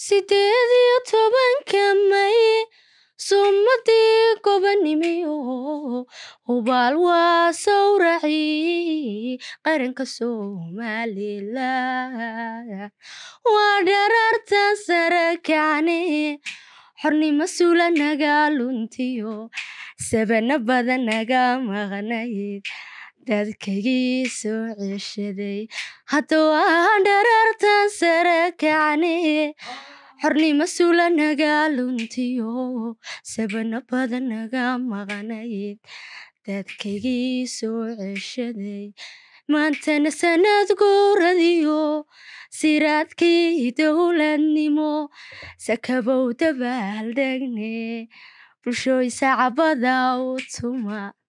sideed iyo tobanka may sumadii gobonimiyo hubaal waa sawracii qaranka somalilan waa dharartan sare kacne xornimo suula naga luntiyo sabana badan naga maqnayd dadkaygii soo ceshaday hadda waa dharartan sare kacne xornimo suula naga luntiyo sabana badan naga maqnayd dadkaygii soo ceshaday maantana sanad guuradiyo siraadkii dowladnimo sakabow dabaaldegne bulshooy sacabada u tuma